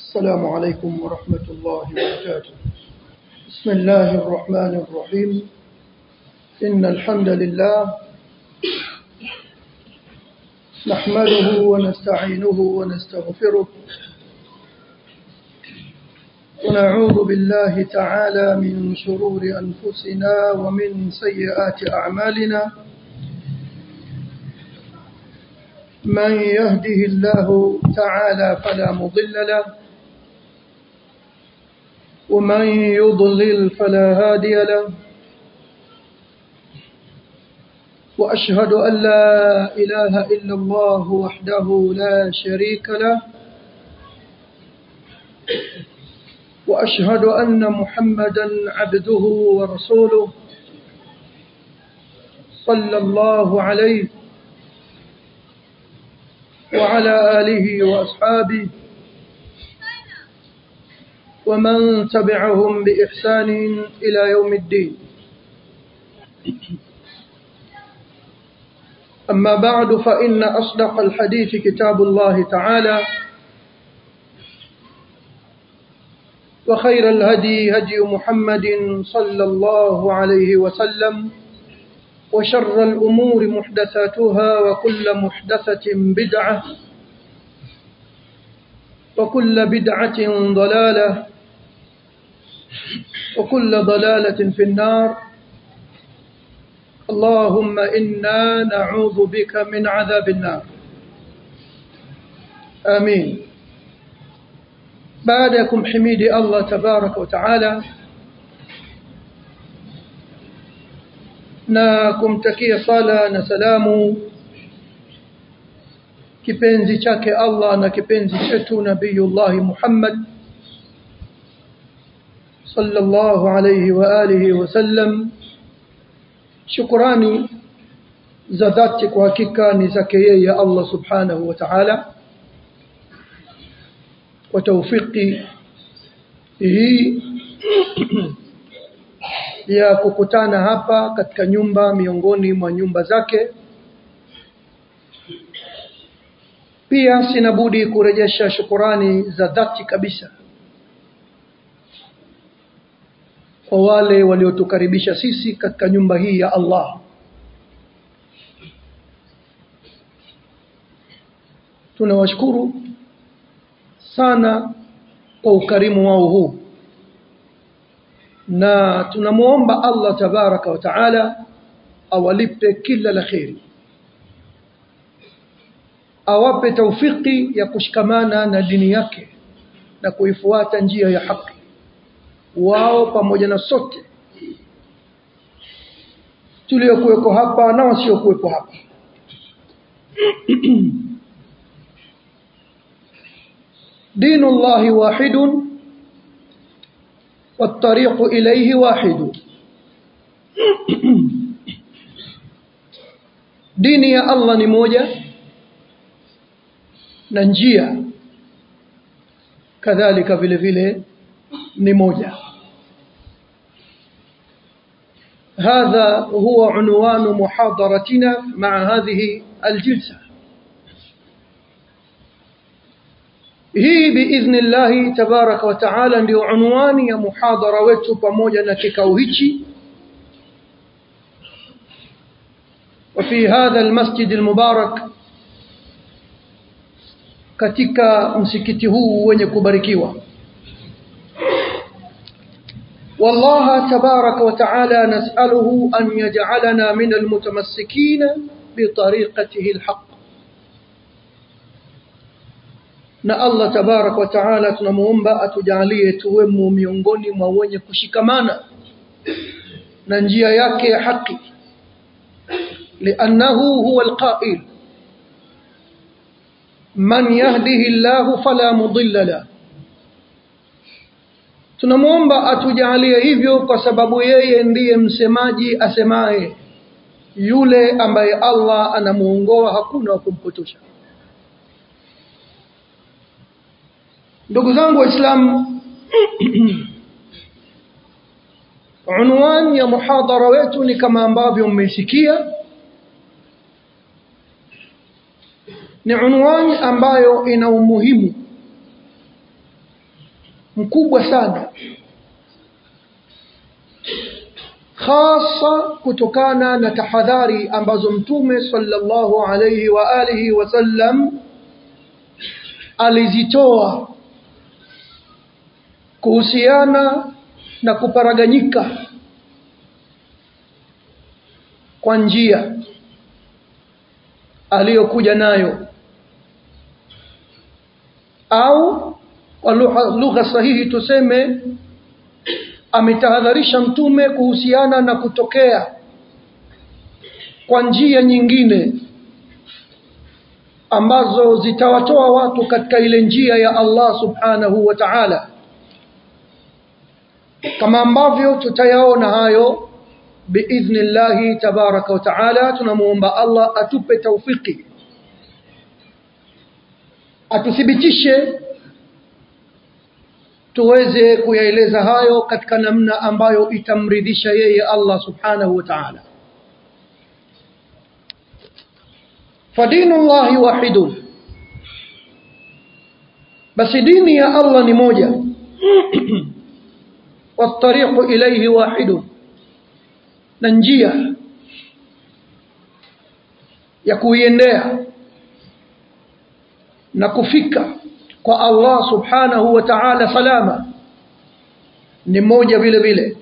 السلام عليكم ورحمة الله وبركاته بسم الله الرحمن الرحيم إن الحمد لله نحمده ونستعينه ونستغفره ونعوذ بالله تعالى من شرور أنفسنا ومن سيئات أعمالنا من يهده الله تعالى فلا مضل له ومن يضلل فلا هادي له وأشهد أن لا إله إلا الله وحده لا شريك له وأشهد أن محمدا عبده ورسوله صلى الله عليه وعلى آله وأصحابه ومن تبعهم بإحسان إلى يوم الدين أما بعد فإن أصدق الحديث كتاب الله تعالى وخير الهدي هدي محمد صلى الله عليه وسلم وشر الأمور محدثاتها وكل محدثة بدعة وكل بدعة ضلالة وكل ضلالة في النار اللهم إنا نعوذ بك من عذاب النار آمين بعدكم حميد الله تبارك وتعالى na kumtakia sala na salamu kipenzi chake Allah na kipenzi chetu Nabiyullah Muhammad sallallahu alayhi wa alihi wasallam shukrani za dhati kwa hakika ni zake yeye Allah subhanahu wa ta'ala kwa tawfiki hii ya kukutana hapa katika nyumba miongoni mwa nyumba zake pia sina budi kurejesha shukurani za dhati kabisa kwa wale waliotukaribisha sisi katika nyumba hii ya Allah tunawashukuru sana kwa ukarimu wao huu na tunamuomba Allah tabaraka wa taala awalipe kila la kheri awape taufiki ya kushikamana na dini yake na kuifuata njia ya haki wao pamoja na sote tuliokuweko hapa na wasiokuwepo hapa دين الله واحد والطريق إليه واحد dini ya Allah ni moja na njia kadhalika vile vile ni moja هذا هو عنوان محاضرتنا مع هذه الجلسة hii biidhnillahi tabaraka wa taala ndio unwani ya muhadhara wetu pamoja na kikao hichi وفي هذا المسجد المبارك katika msikiti huu wenye kubarikiwa والله تبارك وتعالى نسأله أن يجعلنا من المتمسكين بطريقته الحق na Allah tabarak wa taala tunamuomba atujalie tuwemo miongoni mwa wenye kushikamana na njia yake ya haki liannahu huwa alqa'il man yahdihi Allah fala mudilla la tunamuomba atujalie hivyo kwa sababu yeye ndiye msemaji asemaye yule ambaye Allah anamuongoa hakuna wa kumpotosha ndugu zangu waislamu unwani ya muhadhara wetu ni kama ambavyo mmesikia ni unwani ambayo ina umuhimu mkubwa sana hasa kutokana na tahadhari ambazo mtume sallallahu alayhi wa alihi wasallam alizitoa kuhusiana na kuparaganyika kwa njia aliyokuja nayo au kwa lugha sahihi tuseme ametahadharisha mtume kuhusiana na kutokea kwa njia nyingine ambazo zitawatoa watu katika ile njia ya Allah subhanahu wa ta'ala kama ambavyo tutayaona hayo biidhnillahi tabaraka wa ta'ala tunamuomba Allah atupe taufiki atuthibitishe tuweze kuyaeleza hayo katika namna ambayo itamridhisha yeye Allah subhanahu wa ta'ala fadinu llahi wahidun basi dini ya Allah ni moja والطريق إليه واحد na njia ya kuiendea na kufika kwa Allah subhanahu wa ta'ala salama ni moja vile vile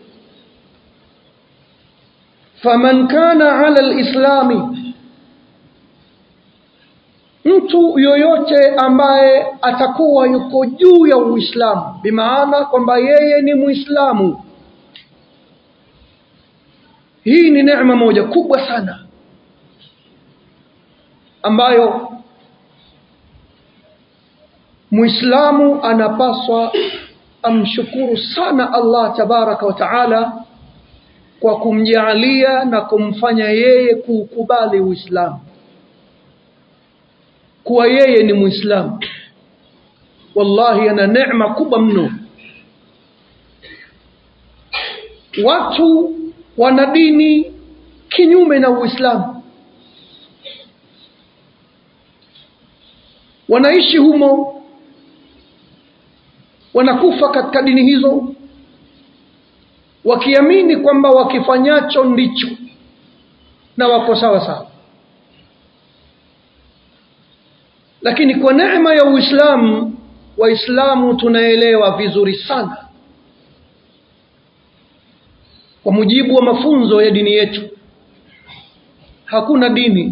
faman kana ala alislami mtu yoyote ambaye atakuwa yuko juu ya uislamu bimaana kwamba yeye ni muislamu hii ni neema moja kubwa sana ambayo muislamu anapaswa amshukuru sana Allah tabaraka wa taala kwa kumjaalia na kumfanya yeye kuukubali Uislamu kuwa yeye ni muislamu wallahi ana neema kubwa mno watu wana dini kinyume na Uislamu wanaishi humo wanakufa katika dini hizo wakiamini kwamba wakifanyacho ndicho na wako sawa sawa lakini kwa neema ya Uislamu waislamu tunaelewa vizuri sana kwa mujibu wa mafunzo ya dini yetu hakuna dini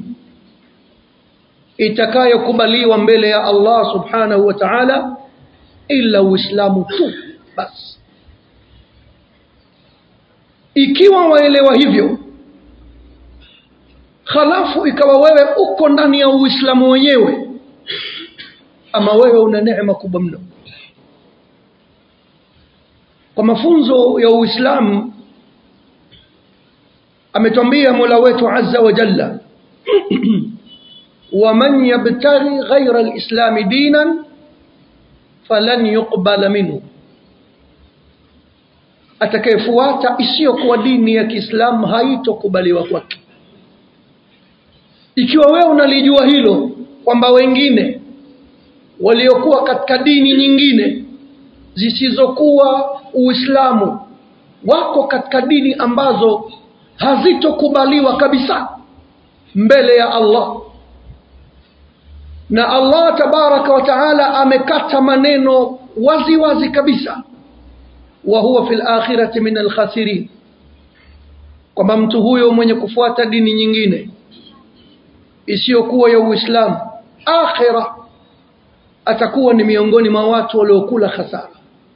itakayokubaliwa mbele ya Allah subhanahu wa ta'ala ila uislamu tu basi ikiwa waelewa hivyo halafu ikawa wewe uko ndani ya uislamu wenyewe ama wewe una neema kubwa mno kwa mafunzo ya uislamu ametwambia mola wetu azza wa jalla ومن يبتغي غير الإسلام دينا فلن يقبل منه atakayefuata isiyokuwa dini ya Kiislamu haitokubaliwa kwake. Ikiwa wewe unalijua hilo kwamba wengine waliokuwa katika dini nyingine zisizokuwa Uislamu wako katika dini ambazo hazitokubaliwa kabisa mbele ya Allah na Allah tabaraka wa taala amekata maneno wazi wazi kabisa wa huwa fil akhirati min alkhasirin kwamba mtu huyo mwenye kufuata dini nyingine isiyokuwa ya Uislamu akhira atakuwa ni miongoni mwa watu waliokula hasara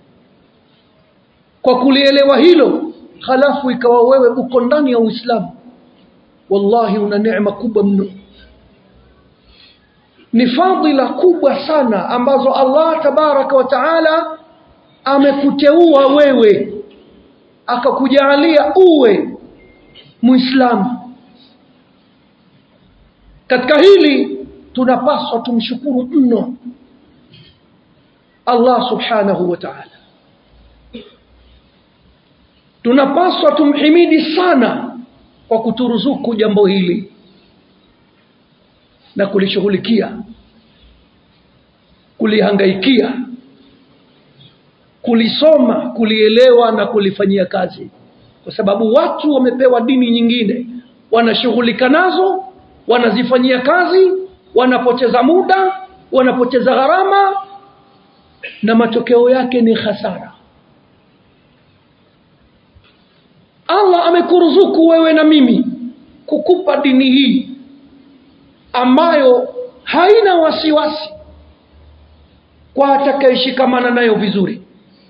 kwa kulielewa hilo halafu ikawa wewe uko ndani ya Uislamu wallahi una neema kubwa mno ni fadhila kubwa sana ambazo Allah tabaraka wa taala amekuteua wewe akakujalia uwe muislamu katika hili tunapaswa tumshukuru mno Allah subhanahu wa ta'ala tunapaswa tumhimidi sana kwa kuturuzuku jambo hili na kulishughulikia kulihangaikia kulisoma kulielewa na kulifanyia kazi kwa sababu watu wamepewa dini nyingine wanashughulika nazo wanazifanyia kazi wanapoteza muda wanapoteza gharama na matokeo yake ni hasara allah amekuruzuku wewe na mimi kukupa dini hii ambayo haina wasiwasi kwa atakayeshikamana nayo vizuri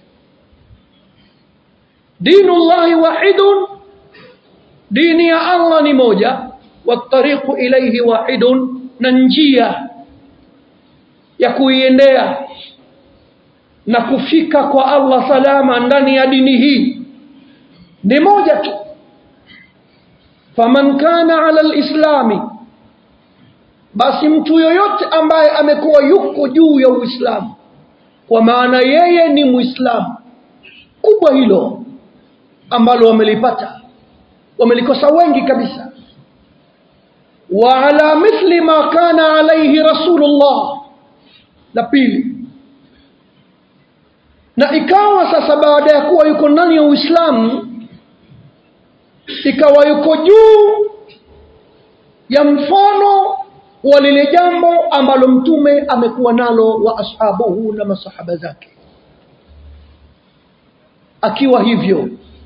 dinu llahi wahidun dini ya allah ni moja watariqu ilaihi wahidun na njia ya kuiendea na kufika kwa allah salama ndani ya dini hii ni moja tu faman kana ala lislami basi mtu yoyote ambaye amekuwa yuko juu ya uislamu kwa maana yeye ni mwislamu kubwa hilo ambalo wamelipata wamelikosa wengi kabisa wa ala mithli ma kana alaihi rasulullah la pili na ikawa sasa baada ya kuwa yuko ndani ya uislamu ikawa yuko juu ya mfano wa lile jambo ambalo mtume amekuwa nalo wa ashabuhu na masahaba zake akiwa hivyo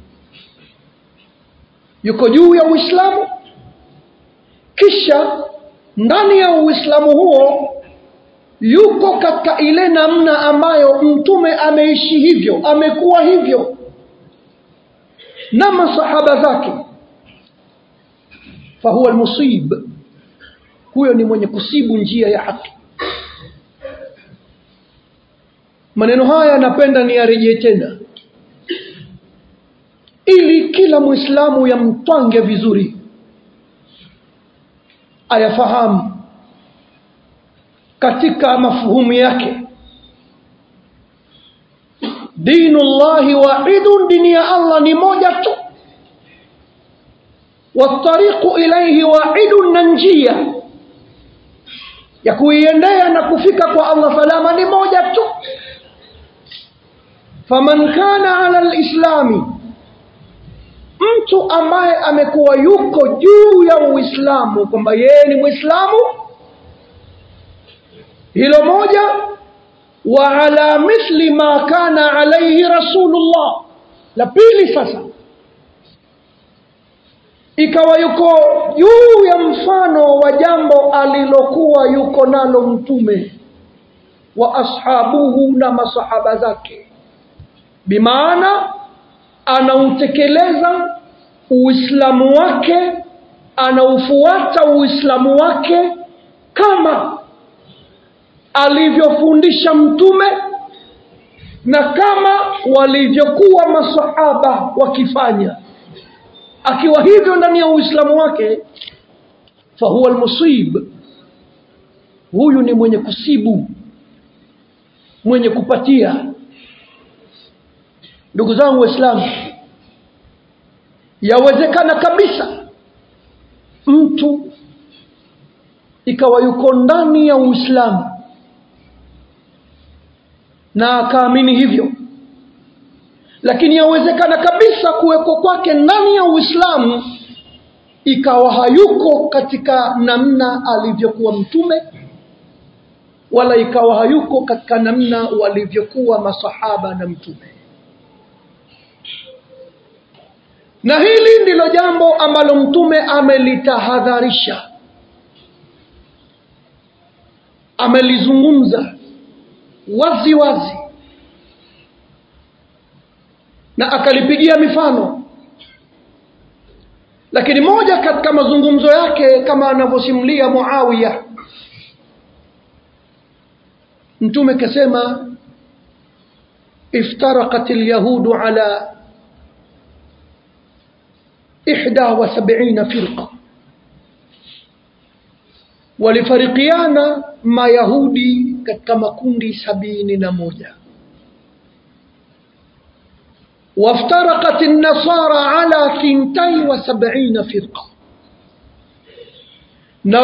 yuko juu ya uislamu kisha ndani ya uislamu huo yuko katika ile namna ambayo mtume ameishi hivyo amekuwa hivyo na masahaba zake fahuwa almusib huyo ni mwenye kusibu njia ya haki maneno haya napenda niyarejee tena ili kila mwislamu yamtwange vizuri ayafahamu katika mafuhumu yake dinu llahi wahidun dini ya allah ni moja tu watariqu ilaihi wahidun na njia ya kuiendea na kufika kwa allah salama ni moja tu faman kana ala lislami mtu ambaye amekuwa yuko juu ya uislamu kwamba yeye ni mwislamu hilo moja wa ala mithli ma kana alaihi rasulullah la pili sasa ikawa yuko juu ya mfano wa jambo alilokuwa yuko nalo mtume wa ashabuhu na masahaba zake bimaana anautekeleza uislamu wake anaufuata uislamu wake kama alivyofundisha mtume na kama walivyokuwa masahaba wakifanya akiwa hivyo ndani ya uislamu wake fahuwa almusib huyu ni mwenye kusibu mwenye kupatia ndugu zangu waislamu yawezekana kabisa mtu ikawa yuko ndani ya uislamu na akaamini hivyo lakini yawezekana kabisa kuweko kwake ndani ya uislamu ikawa hayuko katika namna alivyokuwa mtume wala ikawa hayuko katika namna walivyokuwa masahaba na mtume na hili ndilo jambo ambalo mtume amelitahadharisha amelizungumza wazi wazi na akalipigia mifano lakini moja katika mazungumzo yake kama anavyosimulia muawiya mtume kasema افترقت اليهود على إحدى وسبعين فرقة walifarikiana mayahudi katika makundi sabini na moja وافترقت النصارى على ثنتي وسبعين فرقة na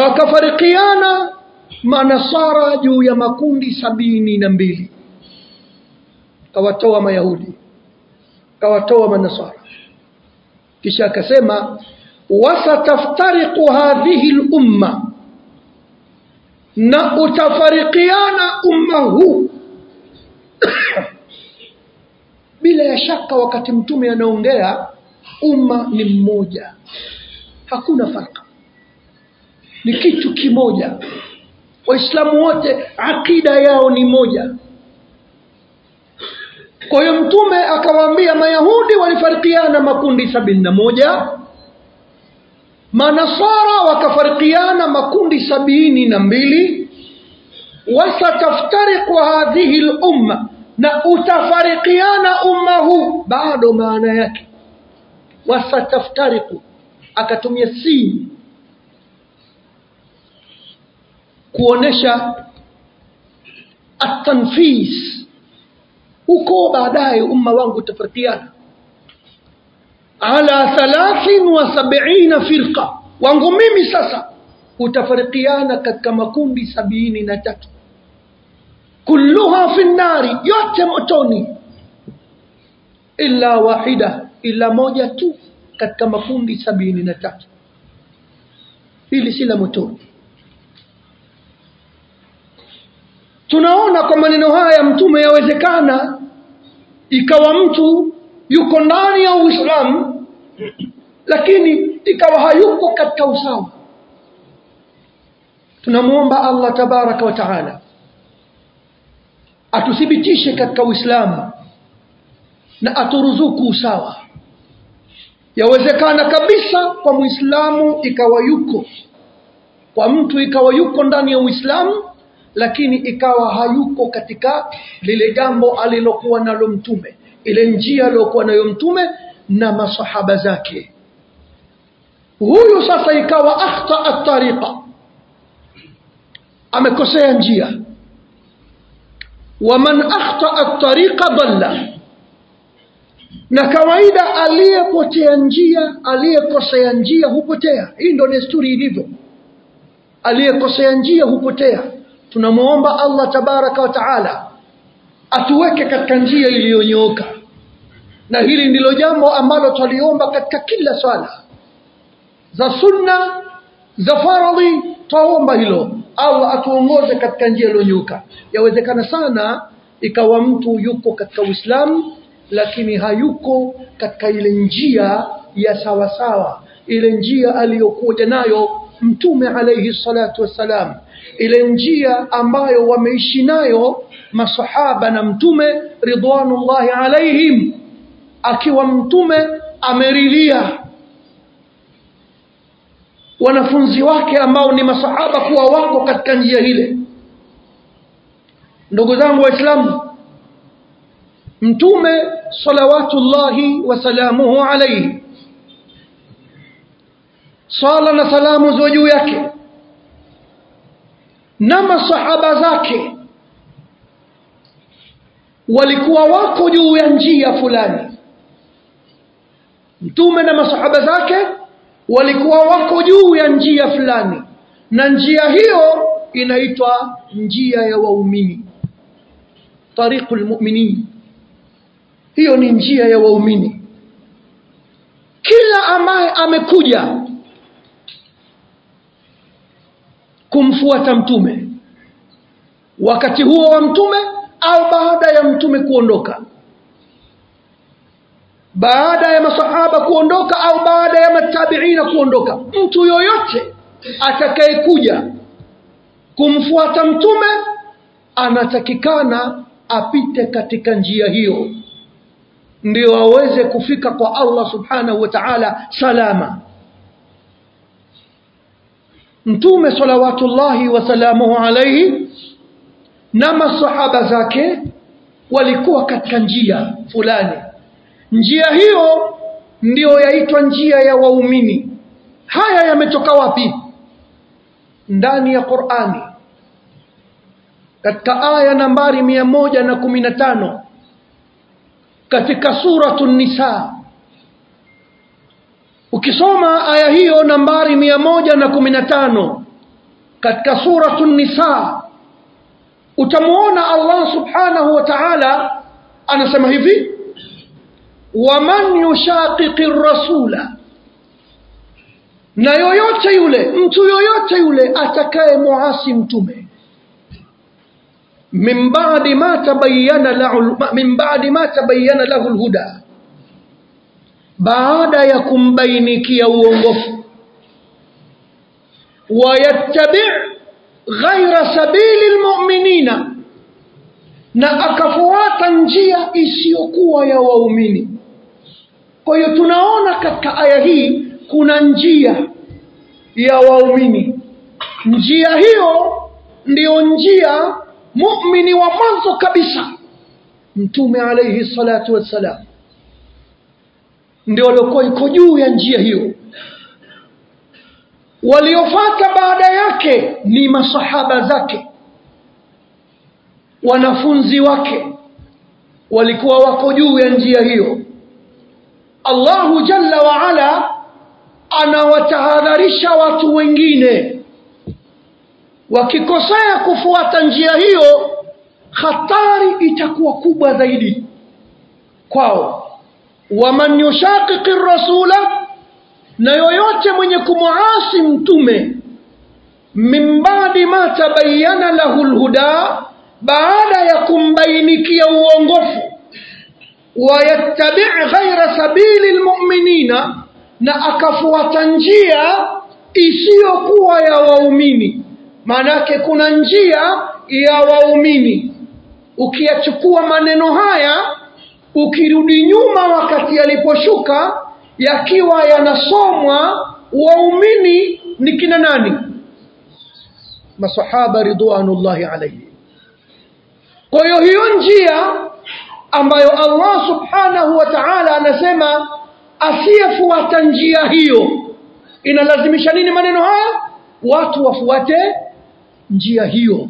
wakafarikiana manasara juu ya makundi sabini na mbili kawatoa mayahudi kawatoa manasara kisha akasema wasataftariqu hadhihi lumma na utafarikiana umma huu bila ya shaka wakati mtume anaongea umma ni mmoja hakuna farka ni kitu kimoja waislamu wote akida yao ni moja kwa hiyo mtume akawaambia mayahudi walifarikiana makundi sabini na moja manasara wakafarikiana makundi sabini na mbili wasataftariqu hadhihi lumma na utafarikiana umma huu bado maana yake wasataftariqu akatumia si kuonesha atanfis huko baadaye umma wangu utafarikiana ala thalathin wa sabiina firqa wangu mimi sasa utafarikiana katika makundi sabini na tatu kulluha fi nnari yote motoni illa wahida ila moja tu katika makundi sabini na tatu hili si la motoni tunaona kwa maneno haya mtume yawezekana ikawa mtu yuko ndani ya uislamu lakini ikawa hayuko katika usawa tunamwomba allah tabaraka wa taala atuthibitishe katika uislamu na aturuzuku usawa yawezekana kabisa kwa mwislamu ikawa yuko kwa mtu ikawa yuko ndani ya uislamu lakini ikawa hayuko katika lile jambo alilokuwa nalo mtume ile njia aliyokuwa nayo mtume na masahaba zake huyu sasa ikawa akhtaa tariqa amekosea njia waman akhtaa tariqa dhalla na kawaida aliyepotea njia aliyekosea njia hupotea hii ndo desturi ilivyo aliyekosea njia hupotea tunamwomba allah tabaraka wa taala atuweke katika njia iliyonyooka na hili ndilo jambo ambalo twaliomba katika kila swala za sunna za faradhi twaomba hilo allah atuongoze katika njia iliyonyooka yawezekana sana ikawa mtu yuko katika uislamu lakini hayuko katika ile njia ya sawasawa ile njia aliyokuja nayo mtume alaihi salatu wassalam ile njia ambayo wameishi nayo masahaba na mtume ridwanullahi alaihim akiwa mtume ameridhia wanafunzi wake ambao ni masahaba kuwa wako katika njia ile ndugu zangu waislamu mtume salawatullahi wasalamuhu alaihi sala na salamu ziwe juu yake na masahaba zake walikuwa wako juu ya njia fulani mtume na masahaba zake walikuwa wako juu ya njia fulani na njia hiyo inaitwa njia ya waumini tariqu lmuminin hiyo ni njia ya waumini kila ambaye amekuja kumfuata mtume wakati huo wa mtume au baada ya mtume kuondoka baada ya masahaba kuondoka au baada ya matabiina kuondoka mtu yoyote atakayekuja kumfuata mtume anatakikana apite katika njia hiyo ndio aweze kufika kwa allah subhanahu wa taala salama mtume salawatullahi wasalamuhu alaihi na masahaba zake walikuwa katika njia fulani njia hiyo ndiyo yaitwa njia ya waumini haya yametoka wapi ndani ya qurani katika aya nambari mia moja na kumi na tano katika suratu nisa ukisoma aya hiyo nambari mia moja na kumi na tano katika suratu nisa utamwona allah subhanahu wa taala anasema hivi waman yushaqiqi rasula na yoyote yule mtu yoyote yule atakaye muasi mtume min ba'di ma tabayyana lahu min ba'di ma tabayyana lahu alhuda baada ya kumbainikia uongofu wayattabi' ghaira sabili almu'minina na akafuata njia isiyokuwa ya waumini kwa hiyo tunaona katika aya hii kuna njia ya waumini njia hiyo ndiyo njia muumini wa mwanzo kabisa mtume alayhi salatu wassalam ndio waliokuwa iko juu ya njia hiyo waliofata baada yake ni masahaba zake wanafunzi wake walikuwa wako juu ya njia hiyo Allahu jalla wa ala anawatahadharisha watu wengine wakikosea kufuata njia hiyo hatari itakuwa kubwa zaidi kwao waman yushaqiqi rasula na yoyote mwenye kumuasi mtume min ba'di ma tabayyana lahu alhuda baada ya kumbainikia uongofu wayattabi' ghaira sabili almu'minina na akafuata njia isiyokuwa ya waumini maanake kuna njia ya waumini ukiyachukua maneno haya ukirudi nyuma wakati yaliposhuka yakiwa yanasomwa waumini ni kina nani masahaba ridwanullahi alayhi kwa hiyo hiyo njia ambayo Allah subhanahu wa ta'ala anasema asiyefuata njia hiyo inalazimisha nini maneno haya watu wafuate njia hiyo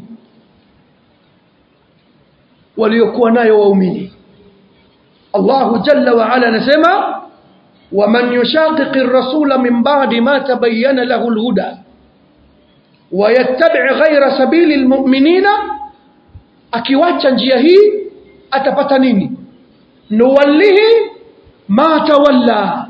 waliokuwa nayo waumini Allahu jalla wa ala anasema waman yushaqiqi ar-rasula min ba'di ma tabayyana lahu al-huda wa yattabi' ghayra sabili al-mu'minina akiwacha njia hii atapata nini nuwallihi ma tawalla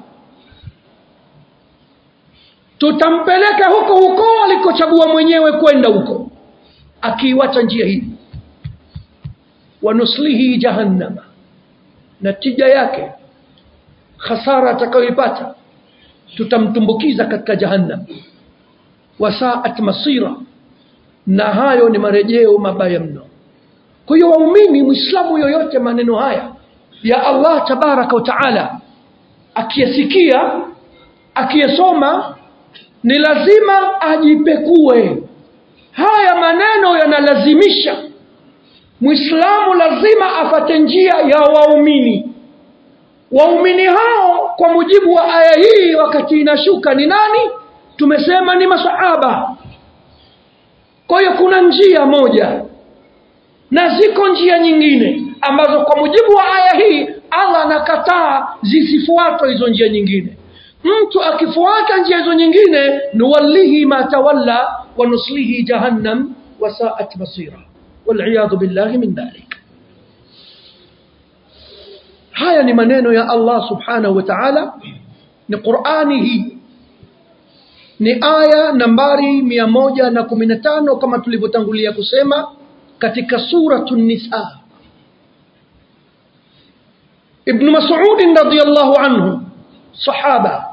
tutampeleka huko huko alikochagua mwenyewe kwenda huko akiiwacha njia hii wanuslihi jahannama natija yake khasara atakayoipata tutamtumbukiza katika jahannam wasaat masira na hayo ni marejeo mabaya mno kwa hiyo waumini mwislamu yoyote maneno haya ya allah tabaraka wa taala akiyasikia akiyasoma ni lazima ajipekue haya maneno yanalazimisha mwislamu lazima afate njia ya waumini waumini hao kwa mujibu wa aya hii wakati inashuka ni nani tumesema ni masahaba kwa hiyo kuna njia moja na ziko njia nyingine ambazo kwa mujibu wa aya hii allah anakataa zisifuatwe hizo njia nyingine mtu akifuata njia hizo nyingine nuwallihi ma tawalla wa nuslihi jahannam wasaat masira waliyadhu billahi min dhalik haya ni maneno ya allah subhanahu wa taala ni qurani hii ni aya nambari mia moja na kumi na tano kama tulivyotangulia kusema katika suratu nisa ibnu masudin radiallahu anhu sahaba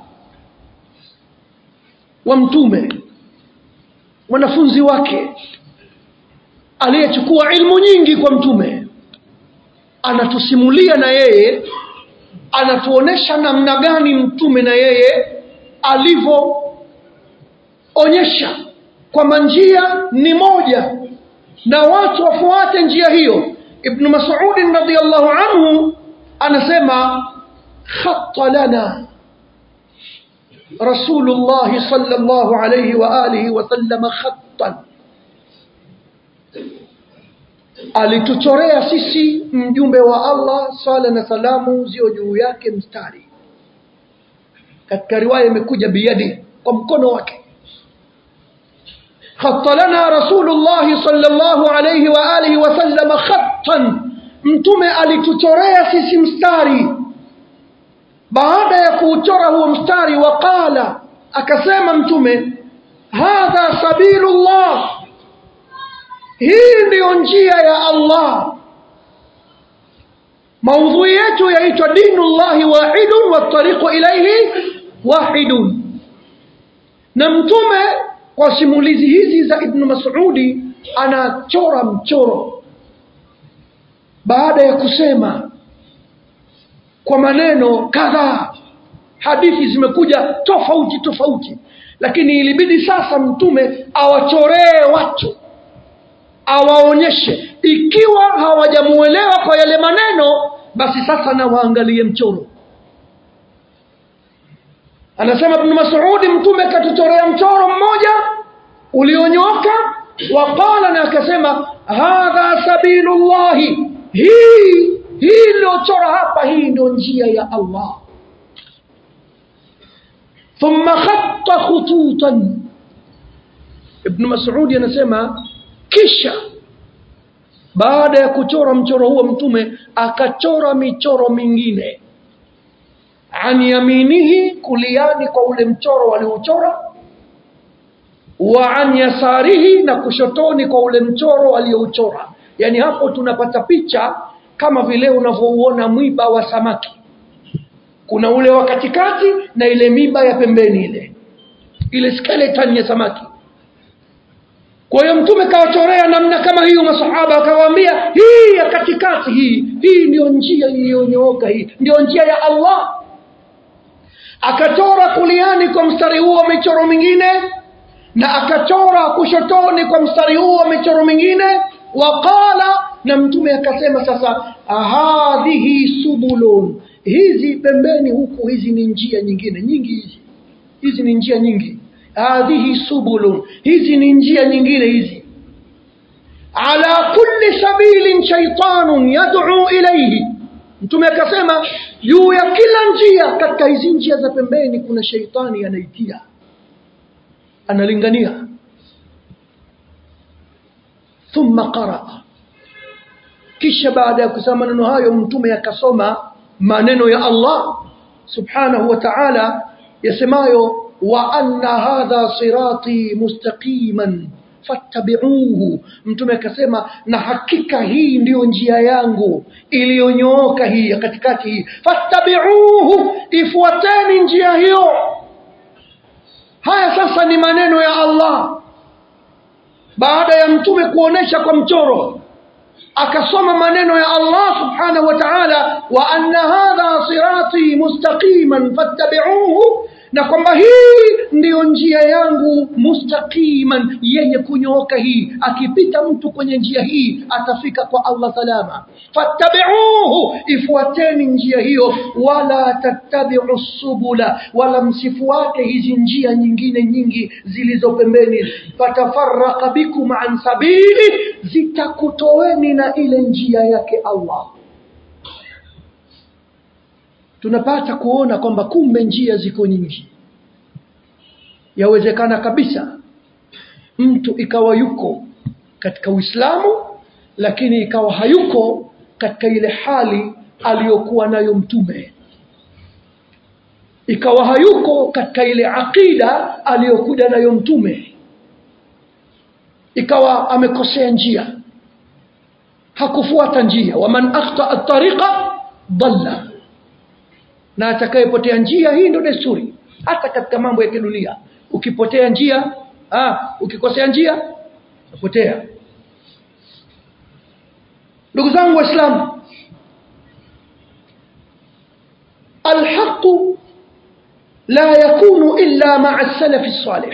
wa mtume mwanafunzi wake aliyechukua ilmu nyingi kwa mtume anatusimulia na yeye anatuonesha namna gani mtume na yeye alivyoonyesha kwamba njia ni moja na watu wafuate njia hiyo ibnu masudin radiallahu anhu anasema khata lana رسول الله صلى الله عليه وآله وسلم خطا alituchorea sisi mjumbe wa Allah sala na salamu zio juu yake mstari katika riwaya imekuja biyadi kwa mkono wake خط لنا رسول الله صلى الله عليه وآله وسلم خطا mtume alituchorea sisi mstari baada ya kuuchora huo mstari waqala akasema mtume hadha sabilullah hii ndiyo njia ya allah maudhui yetu yaitwa dinu llahi wahidun watariqu ilaihi wahidun na mtume kwa simulizi hizi za ibnu masudi anachora mchoro baada ya kusema kwa maneno kadhaa hadithi zimekuja tofauti tofauti lakini ilibidi sasa mtume awachoree watu awaonyeshe ikiwa hawajamuelewa kwa yale maneno basi sasa na waangalie mchoro anasema ibnu masudi mtume katuchorea mchoro mmoja ulionyoka waqala na akasema hadha sabilullahi hii hii iliyochora hapa hii ndio njia ya allah thumma khatta khututan ibnu masudi anasema kisha baada ya kuchora mchoro huo mtume akachora michoro mingine an yaminihi kuliani kwa ule mchoro waliouchora wa an yasarihi na kushotoni kwa ule mchoro aliyouchora yaani hapo tunapata picha kama vile unavyouona mwiba wa samaki kuna ule wa katikati na ile miba ya pembeni ile ile skeleton ya samaki kwa hiyo mtume kawachorea namna kama hiyo masahaba akawaambia hii ya katikati hii hii ndio njia iliyonyooka hii ndio njia ya allah akachora kuliani kwa mstari huo michoro mingine na akachora kushotoni kwa mstari huo michoro mingine waqala na mtume akasema sasa hadhihi subulun hizi pembeni huku hizi ni njia nyingine nyingi hizi hizi ni njia nyingi hadhihi subulun hizi ni njia nyingine hizi ala kulli sabilin shaitanun yad'u ilayhi mtume akasema juu ya kila njia katika hizi njia za pembeni kuna sheitani anaitia analingania thumma qaraa kisha baada ya kusema maneno hayo mtume akasoma maneno ya allah subhanahu wa ta'ala yasemayo wa anna hadha sirati mustaqiman fattabi'uhu mtume akasema na hakika hii ndiyo njia yangu iliyonyooka hii ya katikati hii fattabi'uhu ifuateni njia hiyo haya sasa ni maneno ya allah baada ya mtume kuonesha kwa mchoro akasoma maneno ya allah subhanahu wa ta'ala wa anna hadha sirati mustaqiman fattabi'uhu na kwamba hii ndiyo njia yangu mustaqiman yenye kunyooka hii akipita mtu kwenye njia hii atafika kwa allah salama fattabiuhu ifuateni njia hiyo wala tattabiu subula wala msifuate hizi njia nyingine nyingi zilizo pembeni fatafaraka bikum an sabili zitakutoweni na ile njia yake allah tunapata kuona kwamba kumbe njia ziko nyingi yawezekana kabisa mtu ikawa yuko katika uislamu lakini ikawa hayuko katika ile hali aliyokuwa nayo mtume ikawa hayuko katika ile aqida aliyokuja nayo mtume ikawa amekosea njia hakufuata njia waman akhtaa tariqa dalla na atakayepotea njia hii ndio desturi hata katika mambo ya kidunia ukipotea njia ah, ukikosea njia upotea ndugu zangu waislamu alhaqu la yakunu illa maa salafi salih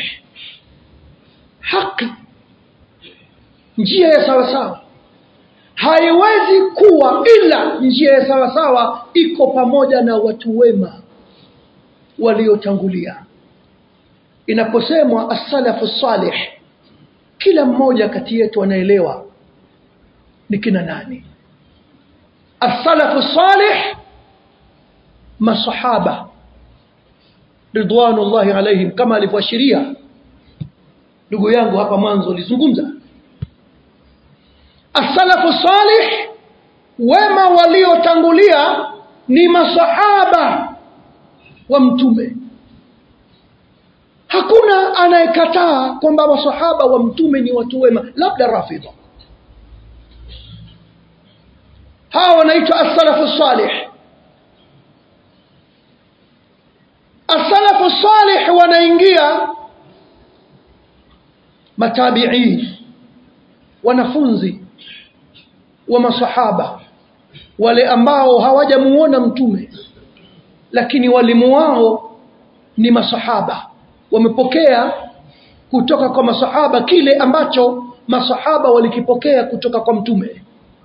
haqi njia ya sawasawa haiwezi kuwa ila njia ya sawasawa iko pamoja na watu wema waliotangulia inaposemwa assalafu salih kila mmoja kati yetu anaelewa ni kina nani assalafu salih masahaba ridwanullahi alaihim kama alivyoashiria ndugu yangu hapa mwanzo alizungumza assalafu salih wema waliotangulia ni masahaba wa mtume hakuna anayekataa kwamba masahaba wa mtume ni watu wema labda rafidha hawa wanaitwa as-salafu salih as-salafu salih wanaingia matabiin wanafunzi wa masahaba wale ambao hawajamuona mtume lakini walimu wao ni masahaba wamepokea kutoka kwa masahaba kile ambacho masahaba walikipokea kutoka kwa mtume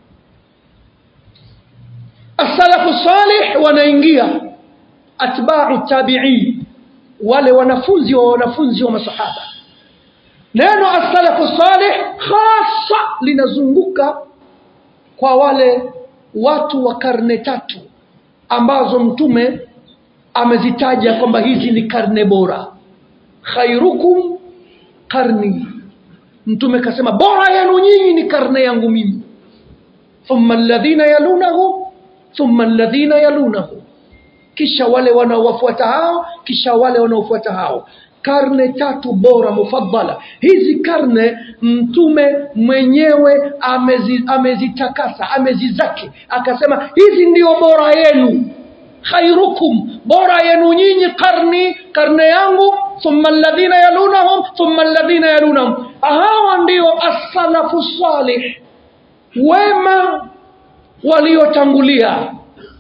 as-salafu salih wanaingia atba'u tabi'in wale wanafunzi wa wanafunzi wa masahaba neno as-salafu salih hasa linazunguka kwa wale watu wa karne tatu ambazo mtume amezitaja kwamba hizi ni karne bora khairukum karni mtume kasema bora yenu nyinyi ni karne yangu mimi thumma alladhina yalunahu thumma alladhina yalunahu kisha wale wanaowafuata hao kisha wale wanaofuata hao karne tatu bora mufaddala hizi karne mtume mwenyewe amezi, amezitakasa amezizaki akasema hizi ndio bora yenu khairukum bora yenu nyinyi karni karne yangu thumma alladhina yalunahum thumma alladhina yalunahum hawa ndio as-salafu salih wema waliotangulia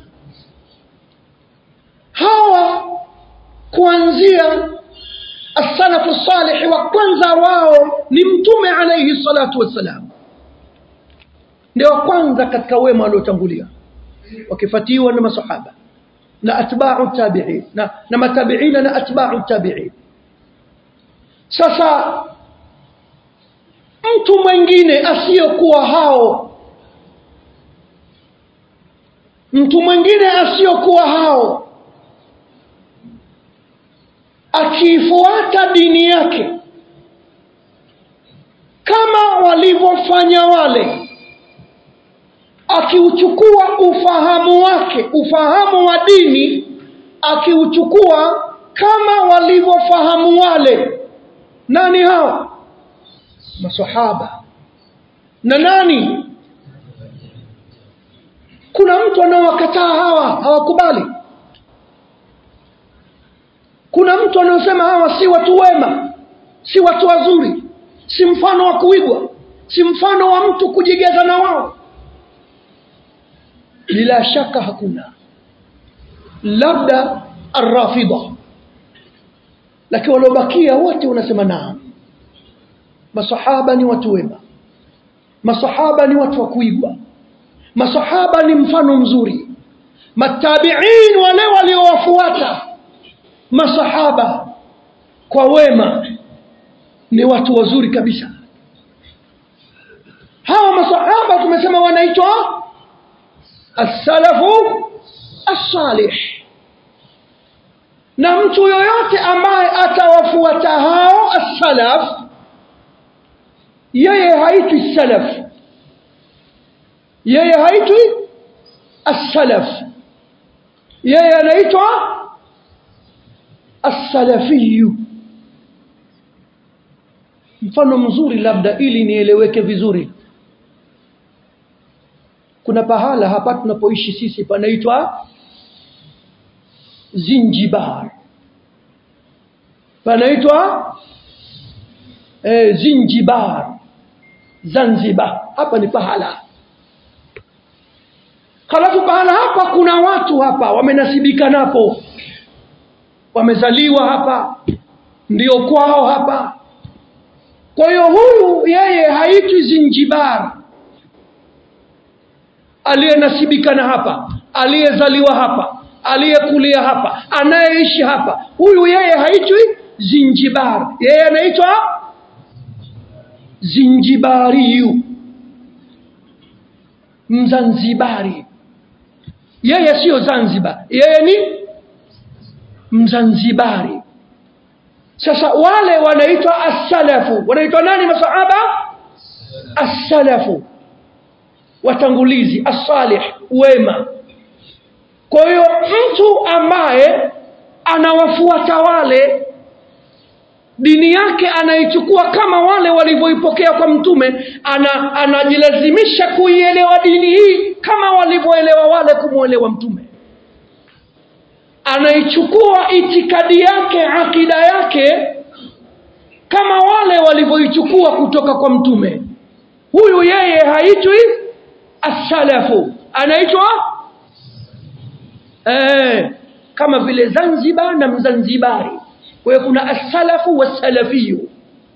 hawa kuanzia as-salafu salih wa kwanza wao ni mtume alayhi salatu wassalam ndio kwanza katika wema waliotangulia wakifuatiwa na masahaba na atba'u tabi'in na, na matabi'ina na atba'u tabi'in sasa mtu mwingine asiyokuwa hao mtu mwingine asiyokuwa hao akiifuata dini yake kama walivyofanya wale akiuchukua ufahamu wake ufahamu wa dini akiuchukua kama walivyofahamu wale nani hao masahaba na nani kuna mtu anaowakataa hawa hawakubali kuna mtu anaosema hawa si watu wema si watu wazuri si mfano wa kuigwa si mfano wa mtu kujigeza na wao bila shaka hakuna labda arrafida lakini waliobakia wote unasema naam masahaba ni watu wema masahaba ni watu wa kuigwa masahaba ni mfano mzuri matabiin wale waliowafuata masahaba kwa wema ni watu wazuri kabisa hawa masahaba tumesema wanaitwa as-salafu as-salih na mtu yoyote ambaye atawafuata hao as-salaf yeye haitwi salaf yeye haitwi as-salaf yeye anaitwa as-salafiyu mfano mzuri labda ili nieleweke vizuri kuna pahala hapa tunapoishi sisi panaitwa Zinjibar panaitwa eh, Zinjibar Zanzibar hapa ni pahala halafu pahala hapa kuna watu hapa wamenasibika napo wamezaliwa hapa ndio kwao hapa kwa hiyo huyu yeye haitwi Zinjibar aliyenasibika na hapa aliyezaliwa hapa aliyekulia hapa anayeishi hapa huyu yeye haitwi Zinjibar yeye anaitwa Zinjibariyu Mzanzibari yeye siyo Zanzibar yeye ni Mzanzibari sasa wale wanaitwa as-salafu wanaitwa nani masahaba as-salafu watangulizi asalih wema kwa hiyo mtu ambaye anawafuata wale dini yake anaichukua kama wale walivyoipokea kwa mtume ana, anajilazimisha kuielewa dini hii kama walivyoelewa wale kumwelewa mtume anaichukua itikadi yake akida yake kama wale walivyoichukua kutoka kwa mtume huyu yeye haitwi asalafu anaitwa eh, kama vile zanzibar na mzanzibari kwa hiyo kuna asalafu wasalafiyu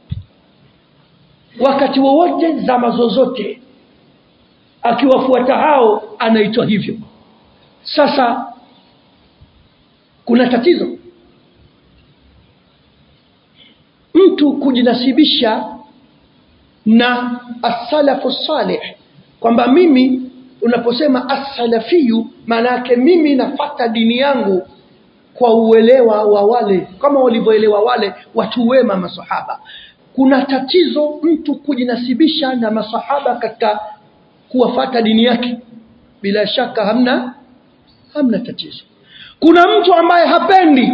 wakati wowote zama zozote akiwafuata hao anaitwa hivyo sasa kuna tatizo mtu kujinasibisha na asalafu salih kwamba mimi unaposema asalafiyu maana yake mimi nafata dini yangu kwa uelewa wa wale kama walivyoelewa wale watu wema masahaba kuna tatizo mtu kujinasibisha na masahaba katika kuwafata dini yake bila shaka hamna hamna tatizo kuna mtu ambaye hapendi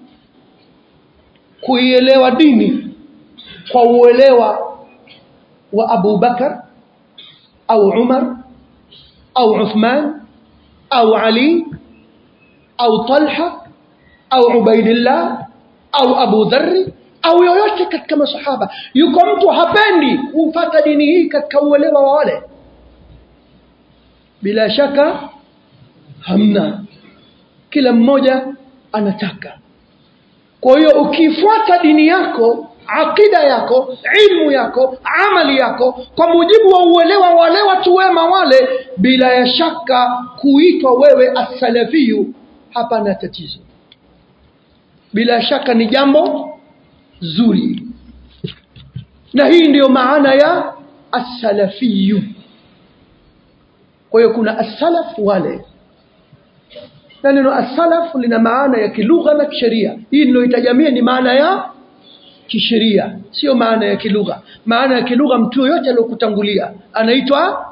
kuielewa dini kwa uelewa wa Abu Bakar au Umar au Uthman au Ali au Talha au Ubaidillah au Abu Dharri au yoyote katika masahaba yuko mtu hapendi kufata dini hii katika uelewa wa wale bila shaka hamna kila mmoja anataka kwa hiyo ukifuata dini yako akida yako ilmu yako amali yako kwa mujibu wa uelewa wale watu wema wale bila ya shaka kuitwa wewe asalafiyu hapana tatizo bila shaka ni jambo zuri na hii ndiyo maana ya asalafiyu kwa hiyo kuna asalaf wale na neno asalaf lina maana ya kilugha na kisheria hii niloitajamia ni maana ya kisheria sio maana ya kilugha maana ya kilugha mtu yoyote aliyokutangulia anaitwa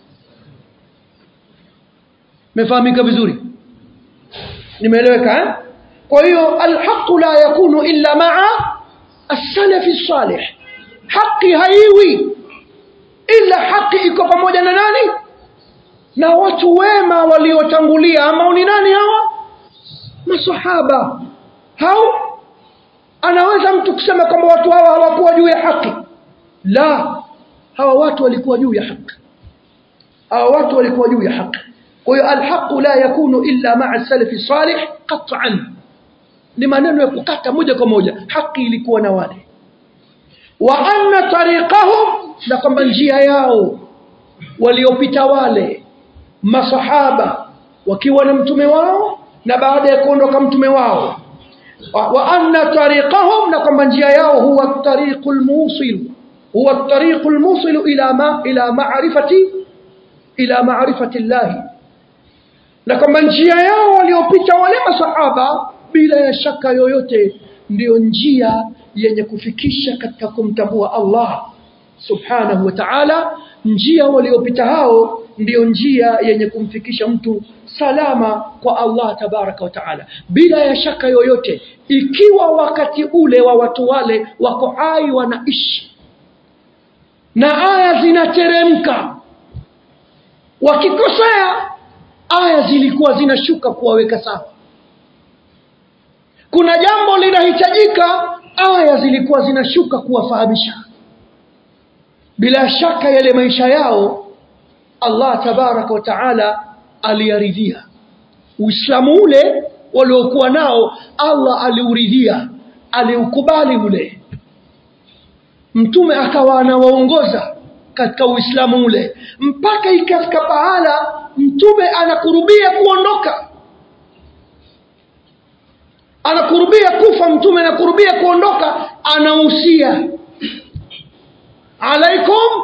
mefahamika vizuri nimeeleweka eh? kwa hiyo alhaqu la yakunu illa maa assalafi salih haki haiwi ila haki iko pamoja na nani na watu wema waliotangulia ambao ni nani hawa masahaba hao anaweza mtu kusema kwamba watu hawa hawakuwa juu ya haki la hawa watu walikuwa juu ya haki hawa watu walikuwa juu ya haki kwa hiyo alhaqu la yakunu illa maa salafi salih qat'an ni maneno ya kukata moja kwa moja haki ilikuwa na wale wa anna tariqahum na kwamba njia yao waliopita wale masahaba wakiwa na mtume wao na baada ya kuondoka mtume wao wa, wa anna tariqahum na kwamba njia yao huwa tariqul musil huwa tariqul musil ila ma ila ma'rifati ila ma'rifati Allah na kwamba njia yao waliopita wale masahaba bila ya shaka yoyote ndiyo njia yenye kufikisha katika kumtambua Allah subhanahu wa ta'ala njia waliopita hao ndiyo njia yenye kumfikisha mtu salama kwa Allah tabaraka wa taala bila ya shaka yoyote ikiwa wakati ule wa watu wale wako hai wanaishi na aya zinateremka wakikosea aya zilikuwa zinashuka kuwaweka sawa kuna jambo linahitajika aya zilikuwa zinashuka kuwafahamisha bila shaka yale maisha yao Allah tabaraka wa taala aliyaridhia Uislamu ule waliokuwa nao Allah aliuridhia aliukubali ule mtume akawa anawaongoza katika Uislamu ule mpaka ikafika pahala mtume anakurubia kuondoka anakurubia kufa mtume anakurubia kuondoka anahusia alaikum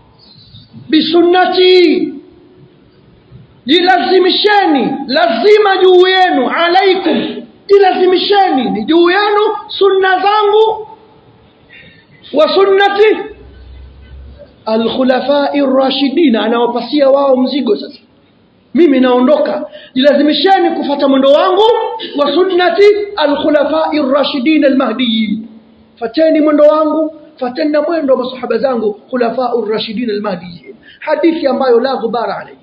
bisunnati jilazimisheni lazima juu yenu alaikum jilazimisheni ni juu yenu sunna zangu wa sunnati alkhulafai rashidina anawapasia wao mzigo sasa mimi naondoka jilazimisheni kufata mwendo wangu wa sunnati alkhulafai rashidin almahdiyin fateni mwendo wangu fateni na mwendo wa masahaba zangu khulafau rashidin almahdiyin hadithi ambayo la ghubara alayhi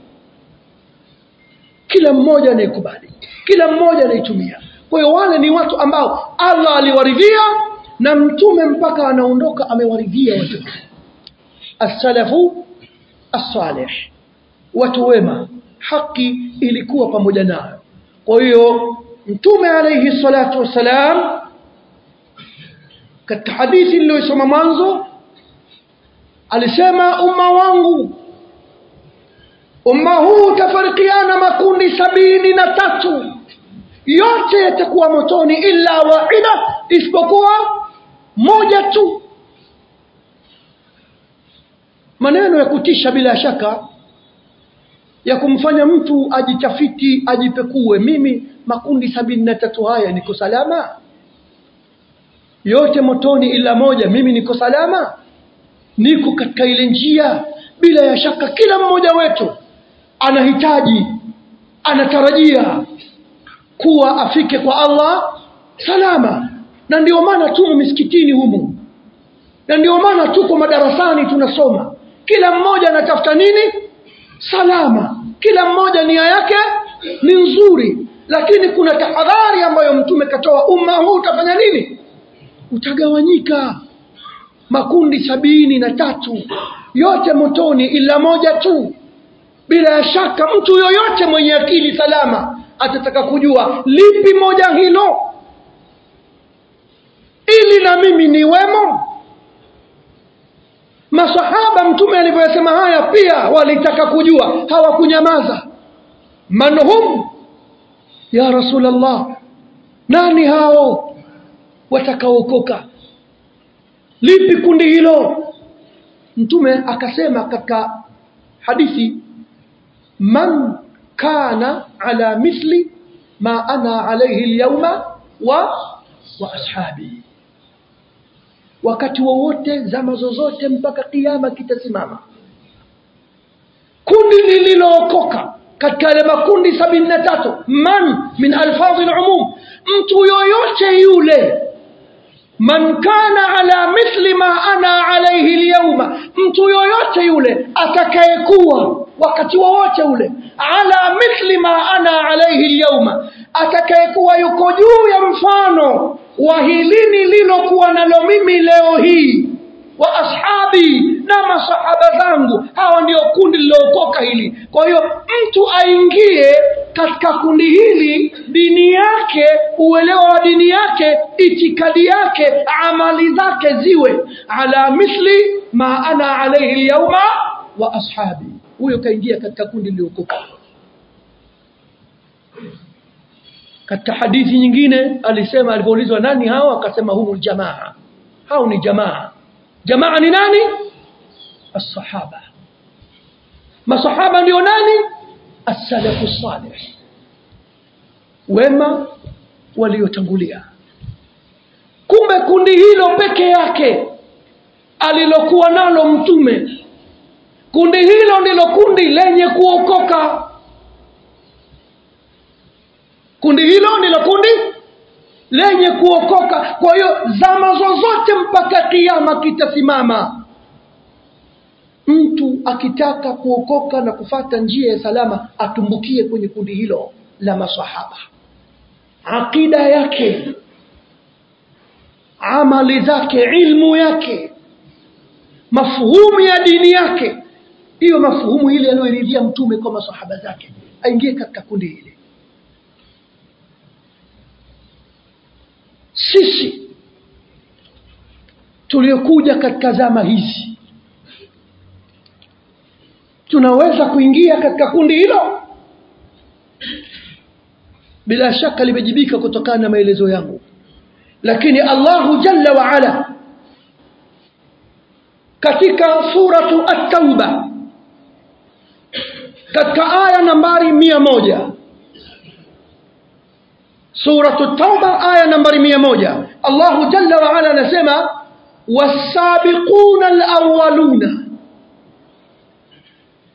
kila mmoja anaikubali kila mmoja anaitumia kwa hiyo wale ni watu ambao allah aliwaridhia na mtume mpaka anaondoka amewaridhia watu assalafu assalih watu wema haki ilikuwa pamoja nayo kwa hiyo mtume alayhi salatu wassalam katika hadithi niliyosoma mwanzo alisema umma wangu umma huu utafarikiana makundi sabini na tatu yote yatakuwa motoni illa wahida isipokuwa moja tu maneno ya kutisha bila shaka ya kumfanya mtu ajitafiti ajipekue mimi makundi sabini na tatu haya niko salama yote motoni ila moja mimi niko salama niko katika ile njia bila ya shaka kila mmoja wetu anahitaji anatarajia kuwa afike kwa allah salama na ndio maana tumo misikitini humu na ndio maana tuko madarasani tunasoma kila mmoja anatafuta nini salama kila mmoja nia yake ni nzuri lakini kuna tahadhari ambayo mtume katoa umma huu utafanya nini utagawanyika makundi sabini na tatu yote motoni ila moja tu bila ya shaka mtu yoyote mwenye akili salama atataka kujua lipi moja hilo ili na mimi niwemo masahaba mtume alivyoyasema haya pia walitaka kujua hawakunyamaza man hum ya rasulllah nani hao watakaokoka lipi kundi hilo mtume akasema katika hadithi man kana ala mithli ma ana alaihi lyauma wa, wa ashabi wakati wowote zama zozote mpaka kiama kitasimama kundi lililookoka katika yale makundi sabini na tatu man min alfadhi lumum mtu yoyote yule man kana ala mithli ma ana alaihi lyauma mtu yoyote yule atakayekuwa wakati wowote ule ala mithli ma ana alaihi lyauma atakayekuwa yuko juu ya mfano wa hili nililokuwa nalo mimi leo hii wa ashabi na masahaba zangu hawa ndio kundi lilookoka hili kwa hiyo mtu aingie katika kundi hili dini yake uelewa wa dini yake itikadi yake amali zake ziwe ala mithli ma ana alaihi lyauma wa ashabi huyo kaingia katika kundi liliokoka katika hadithi nyingine alisema alipoulizwa nani hao akasema humu jamaa hao ni jamaa jamaa ni nani الصحابة masahaba ndio nani as-salafu salih wema waliotangulia kumbe kundi hilo peke yake alilokuwa nalo mtume kundi hilo ndilo kundi lenye kuokoka kundi hilo ndilo kundi lenye kuokoka kwa hiyo zama zozote mpaka kiama kitasimama mtu akitaka kuokoka na kufata njia ya salama atumbukie kwenye kundi hilo la masahaba aqida yake amali zake ilmu yake mafuhumu ya dini yake hiyo mafuhumu ile aliyoiridhia mtume kwa masahaba zake aingie katika kundi hili sisi tuliokuja katika zama hizi tunaweza kuingia katika kundi hilo bila shaka limejibika kutokana na maelezo yangu lakini Allahu jalla wa ala katika suratu at-tauba katika aya nambari mia moja suratu at-tauba aya nambari mia moja Allahu jalla wa ala anasema wasabiquna al-awwaluna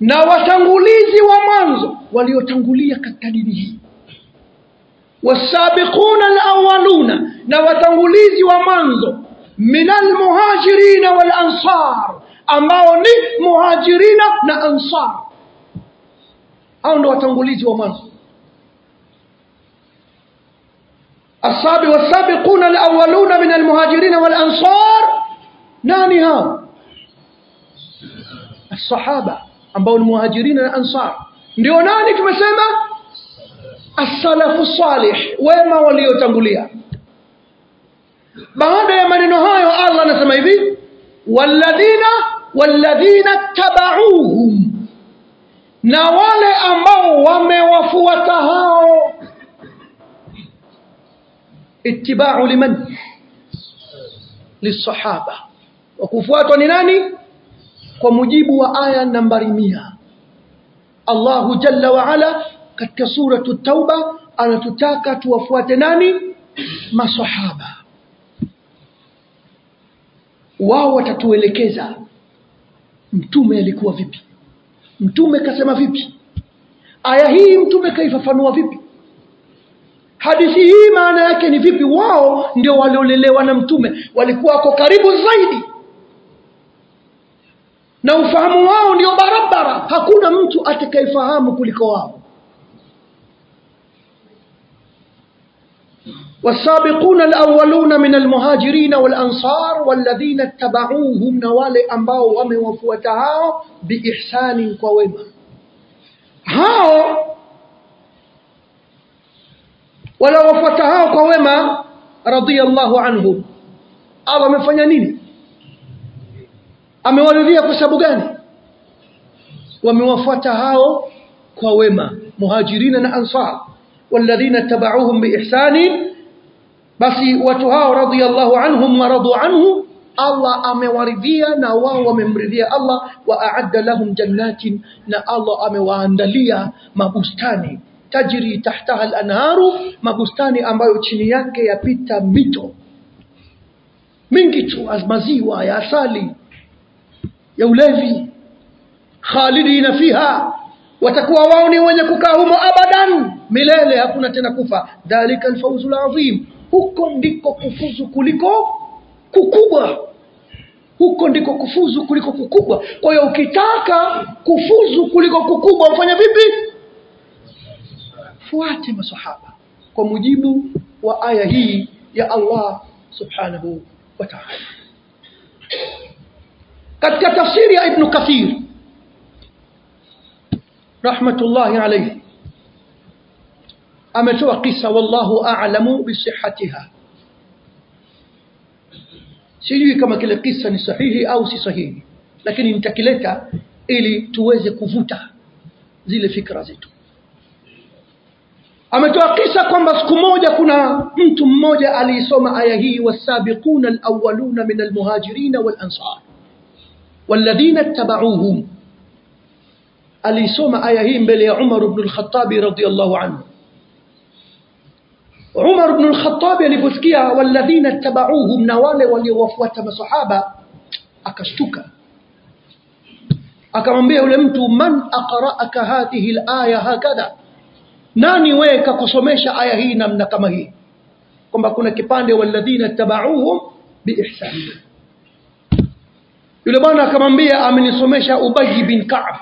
na watangulizi wa mwanzo waliotangulia katika dini hii wasabiquna alawaluna na watangulizi wa mwanzo min almuhajirina walansar ambao ni muhajirina na ansar hao ndo watangulizi wa mwanzo السابق والسابقون الأولون من المهاجرين والأنصار ناني هاو الصحابة ambao ni muhajirina na ansar ndio nani tumesema as-salafu salih wema waliotangulia baada ya maneno hayo Allah anasema hivi walladhina walladhina tabauhum na wale ambao wamewafuata hao ittiba'u liman lisahaba wakufuatwa ni nani kwa mujibu wa aya nambari mia Allahu jalla wa ala katika suratu tauba anatutaka tuwafuate nani masahaba wao watatuelekeza mtume alikuwa vipi mtume kasema vipi aya hii mtume kaifafanua vipi hadithi hii maana yake ni vipi wao ndio waliolelewa na mtume walikuwa wako karibu zaidi na ufahamu wao ndio barabara hakuna mtu atakayefahamu kuliko wao والسابقون الأولون من المهاجرين والأنصار والذين اتبعوهم نوال أنباو وموفوتهاو بإحسان ووما هاو wala wafuata hao kwa wema radhiallahu anhum Allah amefanya nini amewaridhia kwa sababu gani wamewafuata hao kwa wema muhajirina na ansar walladhina tabauhum biihsani basi watu hao radhiallahu anhum wa radu anhu Allah amewaridhia na wao wamemridhia Allah wa aadda lahum jannatin na Allah amewaandalia mabustani tajri tahtaha al-anharu mabustani ambayo chini yake yapita mito mingi tu maziwa ya asali ya ulevi khalidina fiha watakuwa wao ni wenye kukaa humo abadan milele hakuna tena kufa dhalika alfawzu alazim huko ndiko kufuzu kuliko kukubwa huko ndiko kufuzu kuliko kukubwa kwa hiyo ukitaka kufuzu kuliko kukubwa ufanye vipi fuate masahaba kwa mujibu wa aya hii ya Allah subhanahu wa ta'ala katika tafsiri ya Ibn Kathir rahmatullahi alayhi ametoa kisa wallahu a'lamu bisihhatiha sijui kama kile kisa ni sahihi au si sahihi lakini nitakileta ili tuweze kuvuta zile fikra zetu ametoa kisa kwamba siku moja kuna mtu mmoja aliisoma aya hii wasabiquna alawwaluna min almuhajirina walansar walladhina ittaba'uuhum aliisoma aya hii mbele ya Umar ibn al-Khattab radiyallahu anhu Umar ibn al-Khattab aliposikia walladhina ittaba'uuhum na wale waliowafuata masahaba akashtuka akamwambia yule mtu man aqra'aka hadhihi al-aya hakadha nani wewe kakusomesha aya hii namna kama hii kwamba kuna kipande walladhina tabauhum biihsan yule bwana akamwambia amenisomesha Ubay bin Ka'b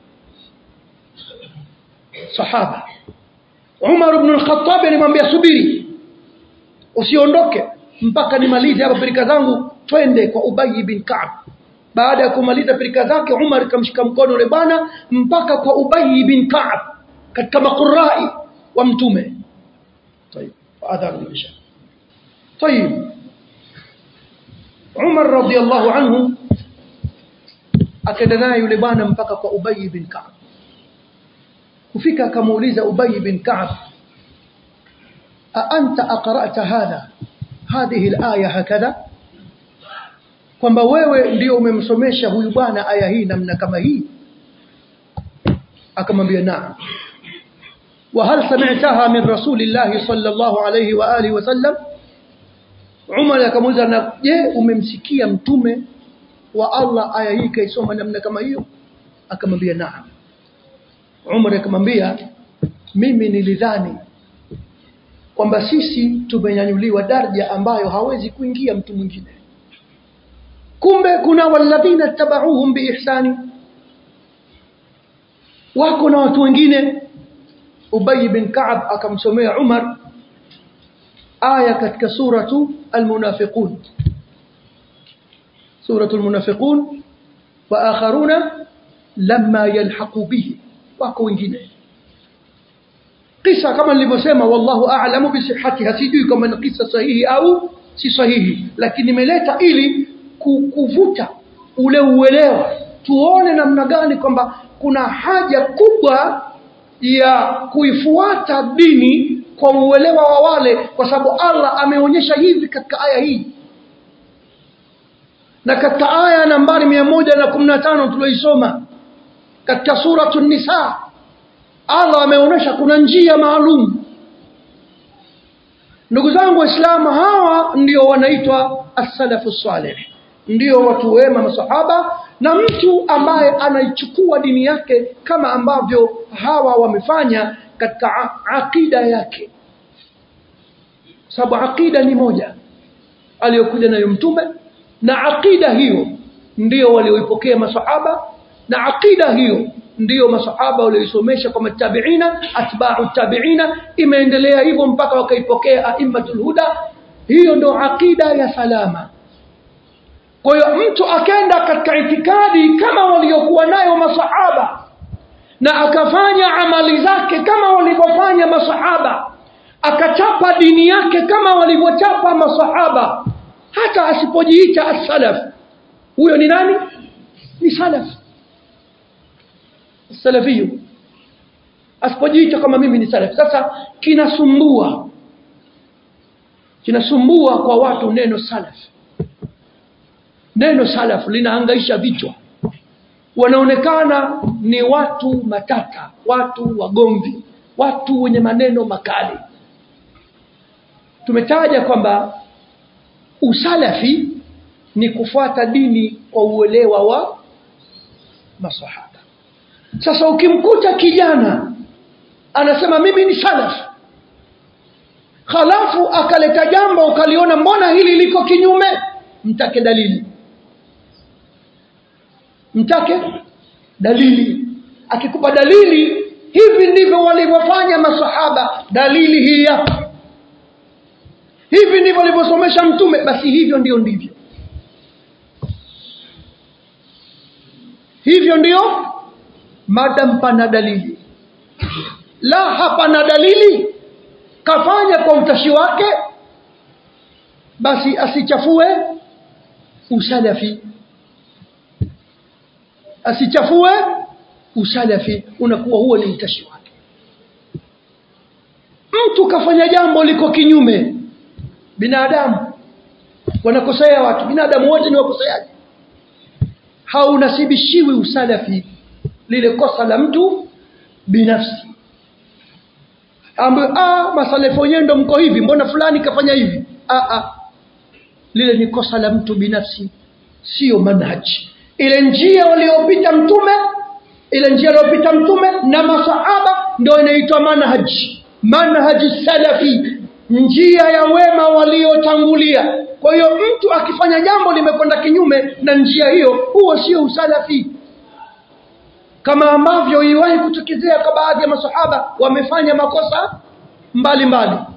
sahaba Umar ibn al-Khattab alimwambia subiri usiondoke mpaka nimalize hapa pirika zangu twende kwa Ubay bin Ka'b baada ya kumaliza pirika zake Umar kamshika mkono yule bwana mpaka kwa Ubay bin Ka'b katika maqurai wa mtume طيب adhan bisha طيب Umar radiyallahu anhu akaenda naye yule bwana mpaka kwa Ubay bin Ka'b kufika akamuuliza Ubay bin Ka'b a anta aqra'ta hadha hadhihi al-aya hakadha kwamba wewe ndio umemsomesha huyu bwana aya hii namna kama hii akamwambia naam وهل سمعتها من رسول الله صلى الله عليه وآله وسلم Umar akamuuliza na je umemsikia mtume wa Allah aya hii kaisoma namna kama hiyo akamwambia naam Umar akamwambia mimi nilidhani kwamba sisi tumenyanyuliwa daraja ambayo hawezi kuingia mtu mwingine kumbe kuna walladhina tabauhum biihsani wako na watu wengine Ubay bin Ka'ab akamsomea Umar aya katika suratu almunafiqun suratu almunafiqun wa akharuna lamma yalhaqu bihi wako wengine kisa kama nilivyosema wallahu a'lamu bi sihhatiha sijui kama ni kisa sahihi au si sahihi lakini nimeleta ili kuvuta ule uelewa tuone namna gani kwamba kuna haja kubwa ya kuifuata dini kwa uelewa wa wale kwa sababu Allah ameonyesha hivi katika aya hii na katika aya nambari mia moja na kumi na tano tulioisoma katika suratu nisa Allah ameonyesha kuna njia maalum ndugu zangu waislamu hawa ndio wanaitwa as-salafu salih ndio watu wema masahaba na mtu ambaye anaichukua dini yake kama ambavyo hawa wamefanya katika aqida yake sababu aqida ni moja aliyokuja nayo mtume na aqida hiyo ndio walioipokea masahaba na aqida hiyo ndiyo masahaba walioisomesha kwa matabiina atba'u tabiina imeendelea hivyo mpaka wakaipokea aimmatul huda hiyo ndio aqida ya salama kwa hiyo mtu akenda katika itikadi kama waliokuwa nayo masahaba na akafanya amali zake kama walivyofanya masahaba akachapa dini yake kama walivyochapa masahaba hata asipojiita as-salaf huyo ni nani ni salaf salafiyu asipojiita kama mimi ni salaf sasa kinasumbua kinasumbua kwa watu neno salaf neno salaf linahangaisha vichwa wanaonekana ni watu matata watu wagomvi watu wenye maneno makali tumetaja kwamba usalafi ni kufuata dini kwa uelewa wa masahaba sasa ukimkuta kijana anasema mimi ni salaf halafu akaleta jambo ukaliona mbona hili liko kinyume mtake dalili mtake dalili akikupa dalili hivi ndivyo walivyofanya masahaba dalili hii hapa hivi ndivyo walivyosomesha mtume basi hivyo ndio ndivyo hivyo ndio madam pana dalili la hapana dalili kafanya kwa utashi wake basi asichafue usalafi asichafue usalafi unakuwa huo ni utashi wake mtu kafanya jambo liko kinyume binadamu wanakosea watu binadamu wote ni wakoseaji haunasibishiwi usalafi lile kosa la mtu binafsi ambayo ah masalefu wenyewe ndo mko hivi mbona fulani kafanya hivi ah, ah. lile ni kosa la mtu binafsi sio manhaji ile njia waliopita mtume ile njia aliyopita mtume na masahaba ndio inaitwa manhaji manhaji salafi njia ya wema waliotangulia kwa hiyo mtu akifanya jambo limekwenda kinyume na njia hiyo huo sio usalafi kama ambavyo iwahi kutokezea kwa baadhi ya masahaba wamefanya makosa mbalimbali mbali.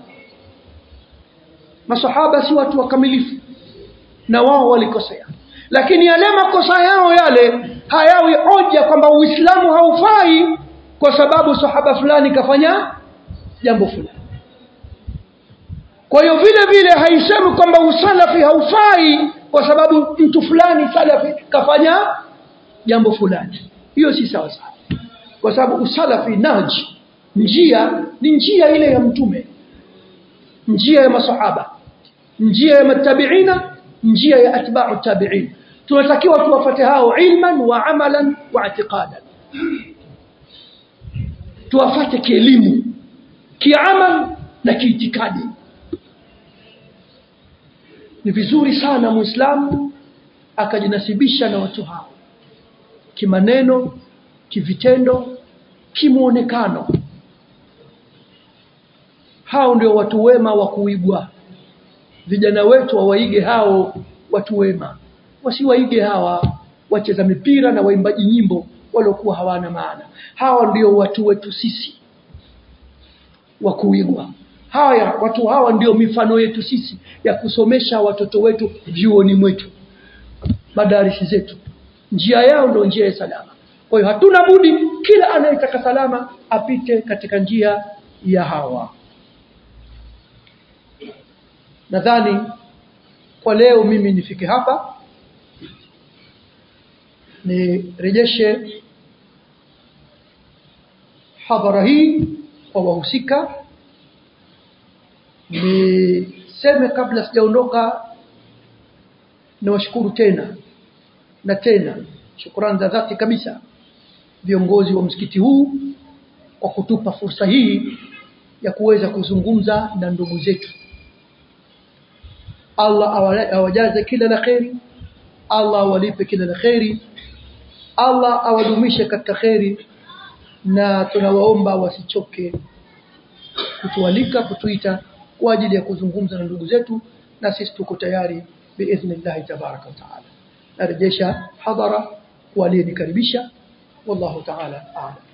masahaba si watu wakamilifu na wao walikosea lakini yale makosa yao yale hayawi hoja kwamba uislamu haufai kwa sababu sahaba fulani kafanya jambo fulani kwa hiyo vile vile haisemi kwamba usalafi haufai kwa sababu mtu fulani salafi kafanya jambo fulani hiyo si sawa sawa kwa sababu usalafi naji njia ni njia ile ya mtume njia ya masahaba njia ya matabiina njia ya atba'u tabi'in tunatakiwa tuwafate hao ilman wa amalan wa i'tiqadan tuwafate kielimu kiamal na kiitikadi ni vizuri sana muislamu akajinasibisha na watu hao kimaneno kivitendo kimuonekano hao ndio watu wema wa kuigwa vijana wetu wawaige hao watu wema wasiwaige hawa wacheza mipira na waimbaji nyimbo waliokuwa hawana maana hawa ndio watu wetu sisi wa kuigwa haya watu hawa ndio mifano yetu sisi ya kusomesha watoto wetu vyuoni mwetu madarisi zetu njia yao ndio njia ya salama kwa hiyo hatuna budi kila anayetaka salama apite katika njia ya hawa nadhani kwa leo mimi nifike hapa nirejeshe hadhara hii kwa wahusika niseme kabla sijaondoka niwashukuru tena na tena shukrani za dhati kabisa viongozi wa msikiti huu kwa kutupa fursa hii ya kuweza kuzungumza na ndugu zetu Allah awajaze kila la kheri Allah awalipe kila la kheri Allah awadumishe katika kheri na tunawaomba wasichoke kutualika kutuita kwa ajili ya kuzungumza na ndugu zetu na sisi tuko tayari biidhnillah tabaraka wa taala narejesha hadhara waliyenikaribisha wallahu taala a'lam